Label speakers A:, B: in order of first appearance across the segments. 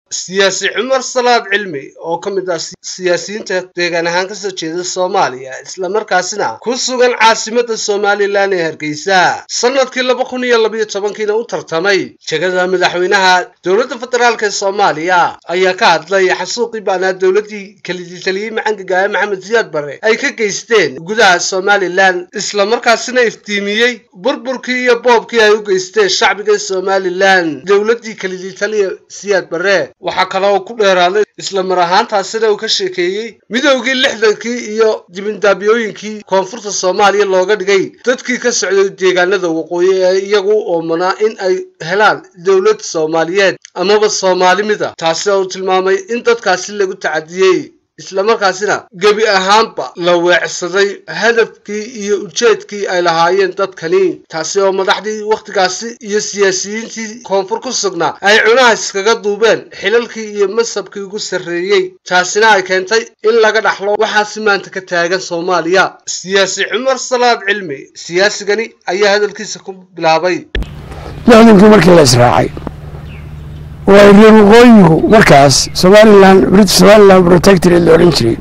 A: siyaasi cumar salaad cilmi oo ka mid ah siyaasiyiinta deegaan ahaan kasoo jeeda soomaaliya islamarkaasina ku sugan caasimada somalilan ee hargeysa sanadkii laba kun iyo labayo tobankiina u tartamay jegada madaxweynaha dowladda federaalk ee soomaaliya ayaa ka hadlay xasuuqii baanaa dowladii kalidii macangaga maxamed siyaad bare ay ka geysteen gudaha somalilan islamarkaasina iftiimiyey burburkii iyo boobkii ay u geysteen shacbiga somalilan dowladii kalidii taliya siyaad bare waxaa kale oo ku dheeraaday isla mar ahaantaasina uu ka sheekeeyey midoogii lixdankii iyo dibindaabiyooyinkii koonfurta soomaaliya looga dhigay dadkii ka socday deegaanada waqooyi ee iyagu u oomanaa in ay helaan dowlad soomaaliyeed amaba soomaalimida taasi oo uu tilmaamay in dadkaasi lagu tacadiyey islamarkaasina gebi ahaanba la weecsaday hadafkii iyo ujeedkii ay lahaayeen dadkani taasi oo madaxdii wakhtigaasi iyo siyaasiyiintii koonfur ku sugnaa ay cunaha iskaga duubeen xilalkii iyo masabkii ugu sarreeyey taasina ay keentay in laga dhaxlo waxaasi maanta ka taagan soomaaliya siyaasi cumar salaad cilmi siyaasigani ayaa hadalkiisa ku bilaabay
B: lixdankii markii la israacay waa reer waqooyigu markaas somalilan british somalilan protectorate la odhan jiray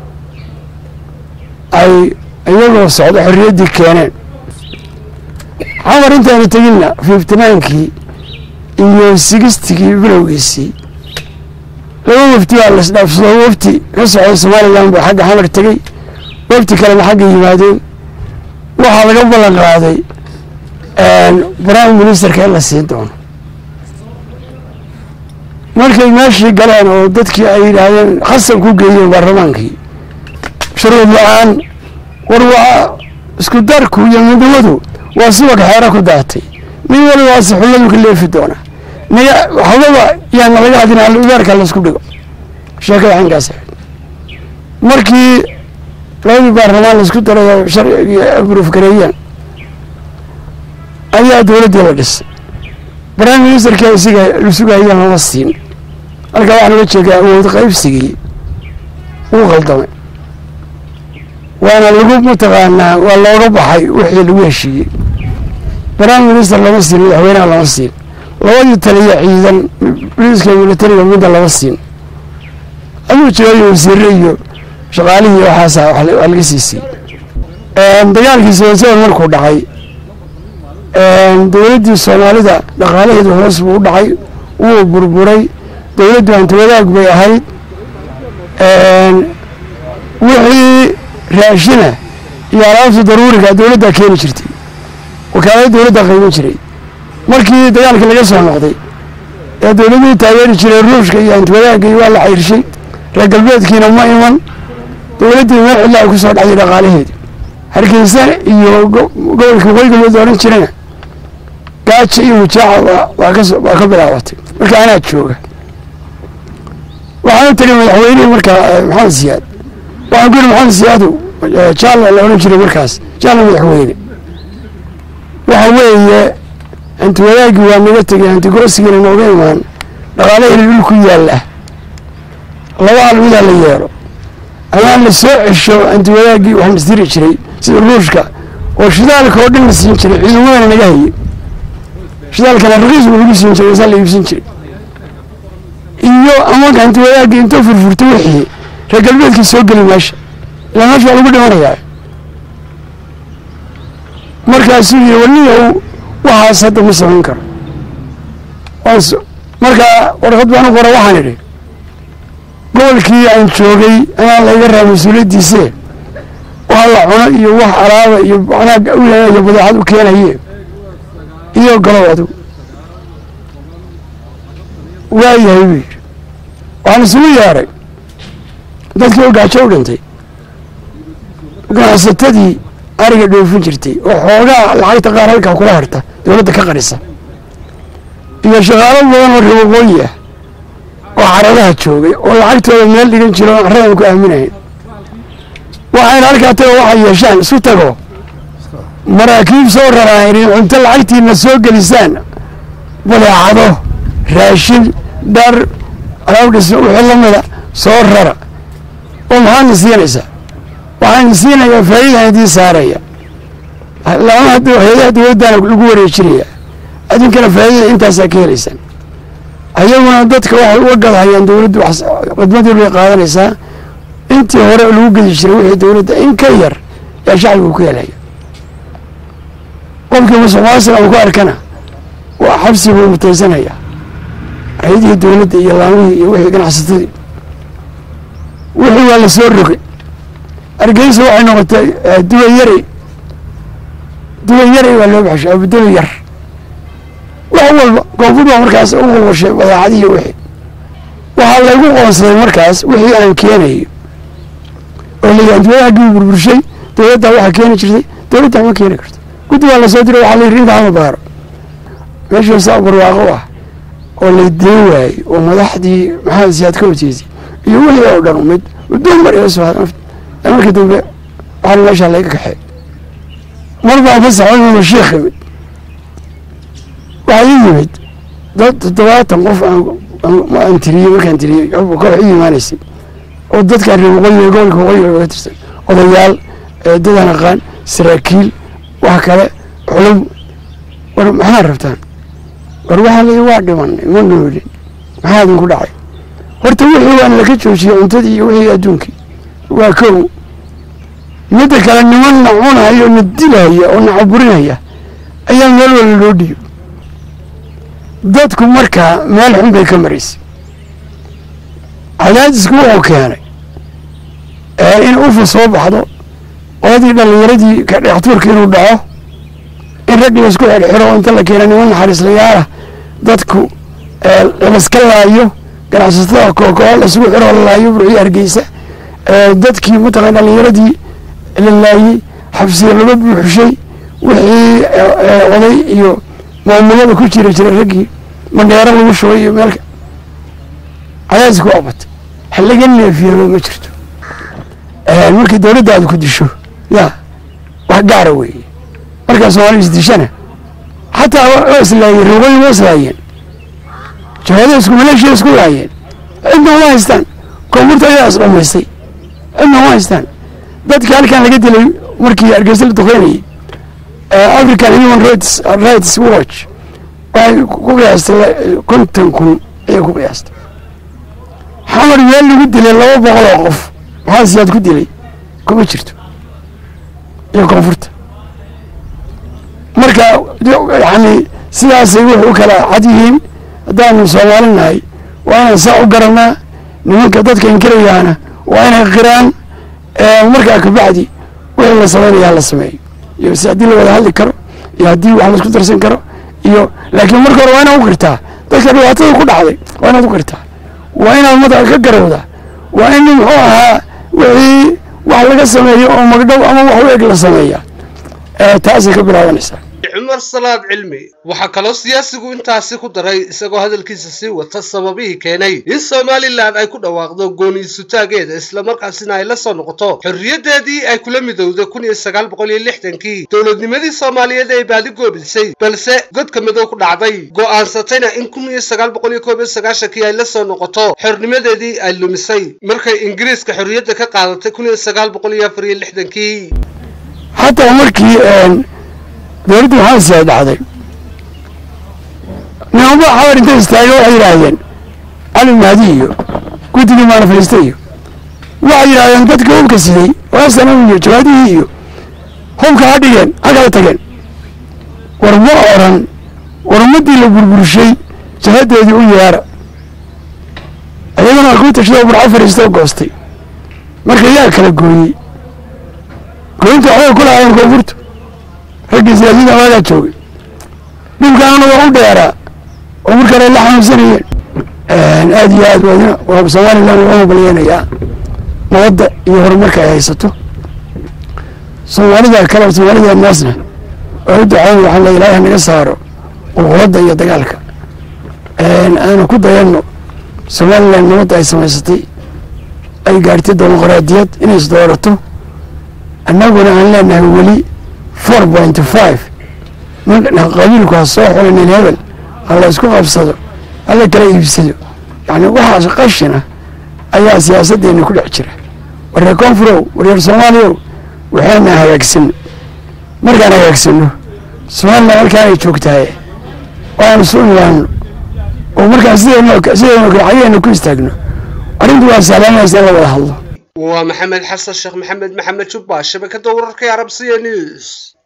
B: ay iyagoo socdo xorriyaddii keeneen xamar intaanu teginna fifty ninkii iyo sixtigii bilowgiisii laba wafti baa lasdhaafsado wafti ka socday somalilan buu xagga xamar tegey wafti kalena xagga yimaadeen waxaa laga ballan qaaday prime ministerka in la siin doono markay meeshii galeen oo dadkii ay yidhaahdeen khasab ku geeyeen baarlamaankii shuruud la-aan war waa isku darku iyo midnimadu waa subag xeero ku daatay mid waliba waase xulladu ka leefi doona naga waxbaba yaana laga hadin udaarka laisku dhigo sheekada xankaas markii labadii baarlamaan laisku daray oo sharcigii abruuf gareeyeen ayaa dowladdii la dhisay prime ministerka isiga lasugayaan lama siin halkaa waxaa laga jeedaa awood qaybsigii wuu khaldamay waana lagu mataqaanaa waa looga baxay wixii lagu heshiiyey prime minister lama siin madaxweynaha lama siin labadii taliya ciidan boliiska militariga midda lama siin aduu joogayo wasiire iyo shaqaalihii waxaasa waa laga sii siiyey dagaalkii seven markuu dhacay dowladdii soomaalida dhaqaalaheedu hoos buu u dhacay wuu burburay dowladdu hanti wadaag bay ahayd wixii raashina iyo alaabta daruuriga dowladdaa keeni jirtay wakaalada dowladdaa qayban jiray markii dagaalkii laga soo noqday ee dowladuhu taageeri jiray ruushka iyo hanti wadaagii waa la cayrshay reer galbeedkiina ma iman dowladdii meel xilla ay ku soo dhacday dhaqaalaheedi hargeysa iyo gobolka waqooyi galbeed odhan jirana gaaja iyo mujaaca waa kawaa ka bilaabatay marka anaa jooga waxaan u tiri madaxweynihii markaa maxamed siyaad waxaan ku yidhi maxamed siyaadu jaalla la odhan jiray markaas jaalla madaxweyne waxa weeye hanti wadaagii waa naga tegay hanti goosigiina nooga imaan dhaqaalahayna dhulku yaalla laba almidaa la yeelo amaan la soo cesho hanti wadaagii waxaan isdiri jiray sida ruushka oo shidaalka oo dhan la siin jiray ciidamadana naga hayay shidaalkana raqiis buu lagu siin jiray masaa la iibsan jiray iyo amanka hanti wadaagii intoo furfurto wixii reer galbeedkii soo geli meesha ilaa meesha waa lagu dhimanayaa markaasuu yii waniyow waxaas hadda ma samayn karo markaa warqad baan u qora waxaan idhi gobolkii aan joogay anaa layga raa mas-uuliyaddiise wax la cuno iyo wax alaaba iyo macnaha iyo badeecad u keenaye iyo galow adigu waayahay buu yidhi waxaan isugu yeeray dadkii oo gaajo u dhintay ganacsatadii ariga dhoofin jirtay oo xoogaa lacagta qaar halkaa kula harta dowladda ka qarisa iyo shaqaalo badan oo reer waqooyi ah oo caradaha joogay oo lacagtooda meel dhigan jiro oon carradan ku aaminahayn waxayna halkaa tago waxay yeeshaan isu tago maraakiib soo raraan in cunto lacagtiina soo gelisaan badeecado raashin dhar alaabdhisma wixii lamida soo rara oo maxaadna siinaysaa waxaana siinayaa faa'iidaan idiin saaraya lama hadda hay-adaha dowladdaana lagu wareejinaya adinkana faa'iidada intaasaa ka helaysaan ayaguna dadka waxay uga gadahayaan dowladdu khidmadii bay qaadanaysaa intii hore lagu gedi jiray wixii dowladda in ka yar yaa shacbigu ku helaya qofkii musuq maasuq aan ku arkana waa xabsi buu mutaysanaya hay-adihii dowladda iyo laamihii iyo wixii ganacsatadii wixii waa la soo rogay hargeysa waxay noqotay duwa yari duwa yari baa loo baxshay abudula yar wax walba koonfur baa markaas u walwashay badeecadihi wixii waxaa laygu qoonsaday markaas wixii aan keenayo oo layihi dowladaagii burburshay dowladdaa waxaa keeni jirtay dowladdaa ma keeni karto guddi baa lasoo diray waxaa layidhi inta hama baaro meeshii saa barwaaqo ah oo lay deen waayey oo madaxdii maxamed siyaad ka horjeesay iyo wixii oo dhan mid muddoon mar iga soo hadan markii dambe waxaana meeshaa layga kaxeey mar baan ka saxoynayna sheekh yimid waxaa ii yimid dad toddobaatan qof aan tiriyey markaan tiriyey koox ii imaanaysay oo dadkaan reer waqooyiga gobolka waqooyiga oga tirsan odayaal dadaan aqaan saraakiil wax kale culum war maxaa rabtaan war waxaa layi waa dhimanay ma noolin maxaa idinku dhacay horta wixii waan laka joojiyey cuntadii iyo wixii adduunkii waa kow midda kale niman na cunaya na dilaya oo na caburinaya ayaa meel wala loo dhiibo dadku markaa meel xun bay ka maraysay cadaadisku wuxuu keenay in ufa soo baxdo qoladii dhallinyaradii dhextuurka inuu dhaco in rag laysku xirxiro inta la keena niman naxariislayaala dadku laska laayo ganacsatada kookoo laisugu xiro la laayo burciyo hargeysa dadkii mataqan dhallinyaradii la laayey xabsiya laga buuxshay wixii oday iyo maamulada ku jira jiray raggii mandheero lagu shubay iyo meelka cadaadisku waa batay ha laga neefiyaba ma jirto markii dowladda aad ku disho ya wax gaara weeye markaa soomaali isdishana xataa waa islaayeen ruuqooyi waa islaayeen jawaada isku maleeshiya isku laayeen cidna uma haystaan koonfurta ayaa is dhamaystay cidna uma haystaan dadka halkan laga dilay markii hargeysa la duqeynayay african human rights rights watch waxay ku qiyaastay konton kun ayay ku qiyaastay xamar meel lagu dilay laba boqol oo qof maxaa siyaad ku dilay kuma jirto iyo koonfurta marka yani sidaasay wuxu u kala cad yihiin haddaanu soomaali nahay waa inaan saa u garanaa nimanka dadka inkirayaana waa inay qiraan markaa kabacdi wixii la samaynaya hala sameeyo iyo si haddii la wada hadli karo iyo haddii wax laisku darsan karo iyo laakiin marka hore waa inaad u qirtaa dadka dhibaatada ku dhacday waa inaad u qirtaa waa inaad madaxa ka garowdaa waa in muxuu ahaa wixii wax laga sameeyo oo magdhow ama wax u eg la sameeya taasay ka bilaabanaysaa
A: cumar salaad cilmi waxaa kaloo siyaasigu intaasi ku daray isagoo hadalkiisa sii wata sababihii keenay in somalilan ay ku dhawaaqdo gooniisutaageeda islamarkaasina ay la soo noqoto xorriyaddeedii ay kula midowday kun iyo sagaal boqol iyo lixdankii dowladnimadii soomaaliyeed ay baadi goobisay balse godka midow ku dhacday go'aansatayna in kun iyo sagaal boqol iyo koob iyo sagaashankii ay la soo noqoto xornimadeedii ay lumisay markay ingiriiska xorriyadda ka qaadatay kun iyo sagaal boqol iyo afar iyo lixdankii
B: xataa markii dowladda maxamed siyaad dhacday nimanba xawar intay istaaga waxay yidhaahdeen cali mahdi iyo guddigii maanafaysta iyo waxay yidhahdeen dadka hubka siday waasanam iyo jawaadihii iyo hubka ha dhigeen ha kala tageen war ma oran war ummaddii la burburshay jahadeedii u yeera iyagana ku tashadoo burco fariistoo goostay marka yaa kala gooyey gooyinta waxbay ku lahaayeen koonfurta raggii siyaasiyada waagaa joogay dhibkaana waa u dheeraa oo markale la xanuunsanayeen aad iyo aad wadina waa somalilan waa mabaleynayaa nabadda iyo horumarka ay haysato soomaalida kale soomaalida naasna waa u ducayn waxaa la ilaahay naga saaro qulquladda iyo dagaalka aanu ku dayanno somalilan nabadda ay samaysatay ay gaartay dimuqraadiyad inay isdoorato annaguna aan leenahay weli four point five qabiilku ha soo xulanin hebel ha la isku qabsado hala kala iibsado yani waxaas qashina ayaa siyaasaddeena ku dhex jira wareer koonfurow wareer soomaaliyow waxaana hagaagsano markaan hagaagsano somalilan halkaan ay joogtahay waanu isu imaano oo markaa sideen sideenoo kale xageena ku istaagno arrintu waa sahlanaysa in la wada hadlo
A: waa maxamed xasan sheekh maxamed maxamed jubba shabakada wararka arab c news